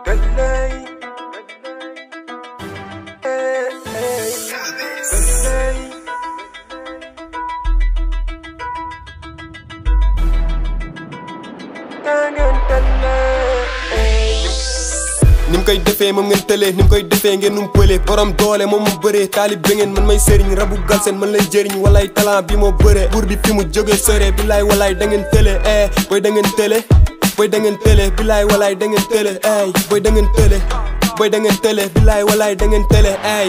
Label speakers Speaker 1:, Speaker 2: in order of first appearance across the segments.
Speaker 1: ni mu koy defee moom ngeen tëlee ni mu koy defee ngeen num pëlee borom doole moom mu bëree taalib ba ngeen man may sëriñ rabu galseen man lay jëriñ walay talent bi moo bëree buur bi fi mu jóge sore bilaay walaay da ngeen tëlee eh booy da ngeen tëlee booy da ngeen tëlee bilaay walaay da ngeen tëlee ay booy da ngeen tëlee booy da ngeen tëlee bilaay walaay da ngeen tëlee ay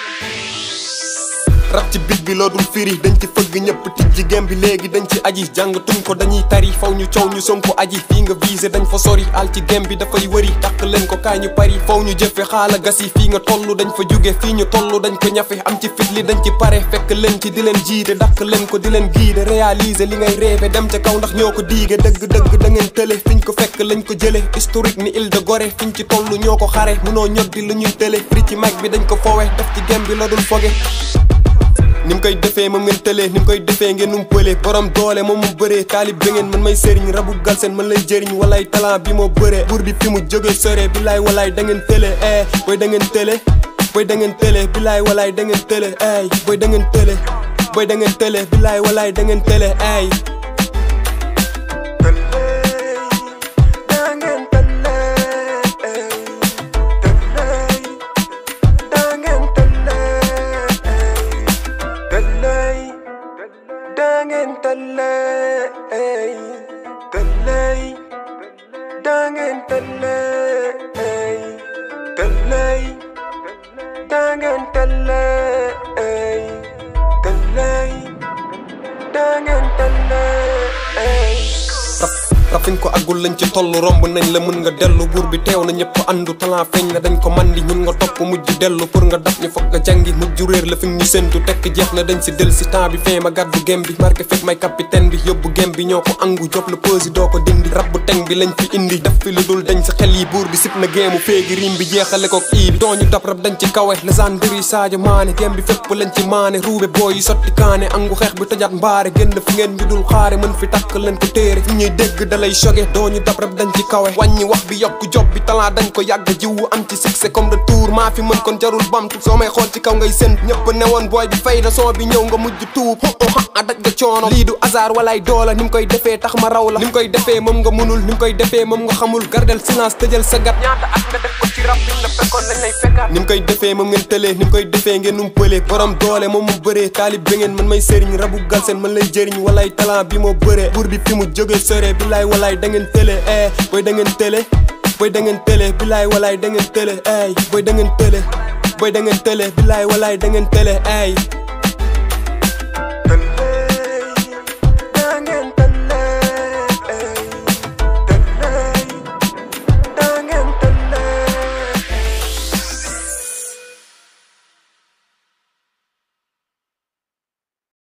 Speaker 1: rab ci bit bi loo dul firi dañ ci fëgg ñëpp tijji gem bi léegi dañ ci aji jàngatuñ ko dañuy tari faw ñu coow ñu sonko aji fii nga visé dañ fa sori al ci gem bi dafay wëri dàq leen ko kaay ñu pari faw ñu jëfe xaala gas yi fii nga toll dañ fa jóge fii ñu toll dañ ko ñafe am ci fit li dañ ci pare fekk leen ci di leen jiite dàq leen ko di leen guider réaliser li ngay rêvé dem ca kaw ndax ñoo ko diige dëgg-dëgg da ngeen tële fiñ ko fekk lañ ko jële historique ni Île de Gorée fiñ ci toll ñoo ko xare munoo ñoddi lu ñuy tële fri ci mag bi dañ ko fowe def ci gem bi la dul foge ni mu koy defee moom ngeen tëlee ni mu koy defee ngeen num pëlee borom doole moom mu bëree taalib ba ngeen man may sëriñ rabu galseen man lay jëriñ walay talent bi moo bëree buur bi fi mu jóge sore bilaay walaay da ngeen tëlee eh booy da ngeen tëlee booy da ngeen tëlee bilaay walaay da ngeen tëlee ay booy da ngeen tëlee booy da ngeen tëlee bilaay walaay da ngeen tëlee ay
Speaker 2: Dangen tale, ey, tale, dangen tale, ey, tale, dangen tale, ey, tale, dangen tale, ey.
Speaker 1: rafin ko agul lañ ci toll romb nañ la mën nga dellu buur bi teew na ñëpp andu talent feeñ na dañ ko mandi ñun nga topp mujj dellu pour nga dab ñu foog nga jàngi mujj réer la fi ñu séntu tekk jeex na dañ si del si temps bi fee ma gàddu gem bi marqué fekk may capitaine bi yóbbu gem bi ñoo ko angu job la pause doo ko dindi rab bu teng bi lañ fi indi def fi lu dul dañ sa xel yi buur bi sip na géemu féegi rim bi jeexale kook ii bi dooñu dab rab dañ ci kawe légendaire Sadio Mané gem bi fépp lañ ci maane ruube booy yi sotti kaane angu xeex bi tojaat mbaare génn fi ngeen ñu dul xaare mën fi takk leen ko téere fi ñuy dégg dalay choqué dooñu dab rab dañ ci kawe wàññi wax bi yokku job bi talent dañ ko yàgg jiwu am ci succès comme retour maa fi mën kon jarul bamtu soo may xool ci kaw ngay sën ñëpp ne woon booy bi fay na son bi ñëw nga mujj tuub a daj nga coono lii du hasard walaay doola ni mu koy defee tax ma raw la ni mu koy defee moom nga mënul ni mu koy defee moom nga xamul gardel silence tëjal sa gat ñaata at nga def ko ci rab bi la fekkoon lañ lay fekkaat ni mu koy defee moom ngeen tëlee ni mu koy defee ngeen num pëlee borom doole moom mu bëree taalib ba ngeen man may sëriñ rabu galseen man lay jëriñ walay talent bi moo bëree buur bi fi mu jóge sore bilaay walaay da ngeen tëlee eh booy da ngeen tëlee booy da ngeen tëlee bilaay walaay da ngeen tëlee ay booy da ngeen tëlee booy da ngeen tëlee bilaay walaay da ngeen tëlee ay